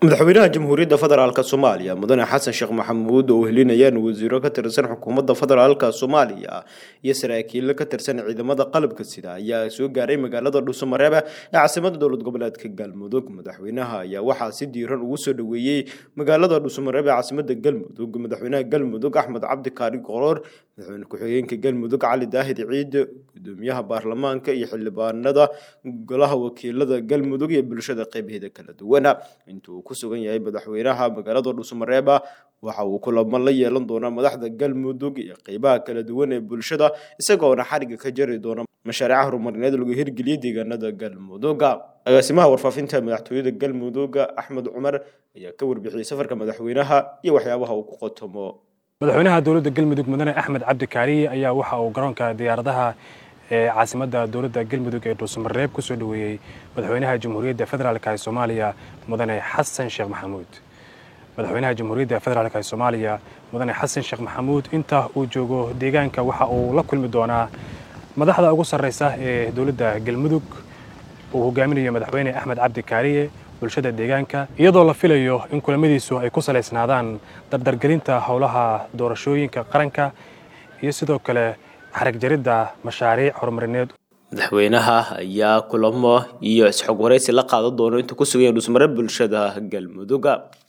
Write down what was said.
madaxweynaha jamhuuriyadda federaalk soomaaliya mudane xasan sheekh maxamuud oo helinayaan wasiiro ka tirsan xukuumadda federaalk soomaaliya iyo saraakiil ka tirsan ciidamada qalabka sida ayaa soo gaaray magaalada dhuusamareeb ee caasimada dowlad goboleedka galmudug madaxweynaha ayaa waxaa si diiran ugu soo dhoweeyey magaalada dhuusamareeb ee caasimada galmudug madaxweynaha galmudug axmed cabdi kaari qoroor madaxweyne ku-xigeenka galmudug cali daahid ciid gudoomiyaha baarlamaanka iyo xildhibaanada golaha wakiilada galmudug iyo bulshada qeybaheeda kala duwana intuu ku sugan yahay madaxweynaha magaalada dhuusamareeba waxa uu kulamo la yeelan doonaa madaxda galmudug iyo qeybaha kala duwan ee bulshada isagoona xariga ka jari doona mashaariica horumarineed lagu hirgeliyay deegaanada galmuduga agaasimaha warfaafinta madaxtooyada galmudug axmed cumar ayaa ka warbixiyey safarka madaxweynaha iyo waxyaabaha uu ku qotomo madaxweynaha dowladda galmudug mudane axmed cabdi kaariye ayaa waxa uu garoonka diyaaradaha ee caasimadda dowladda galmudug ee dhuusamareeb ku soo dhoweeyey madaxweynaha jamhuuriyadda federaalk ee soomaaliya mudane xasan sheekh maxamuud madaxweynaha jamhuuriyadda federaalk ee soomaaliya mudane xasan sheekh maxamuud inta uu joogo deegaanka waxa uu la kulmi doonaa madaxda ugu sarreysa ee dowladda galmudug uu hogaaminayo madaxweyne axmed cabdi kaariye bulshada deegaanka iyadoo la filayo in kulamadiisu ay ku salaysnaadaan dardargelinta howlaha doorashooyinka qaranka iyo sidoo kale xarag jaridda mashaariic horumarineed madaxweynaha ayaa kulamo iyo isxog waraysi la qaadan doono intuu ku sugan yahay dhusmare bulshada galmuduga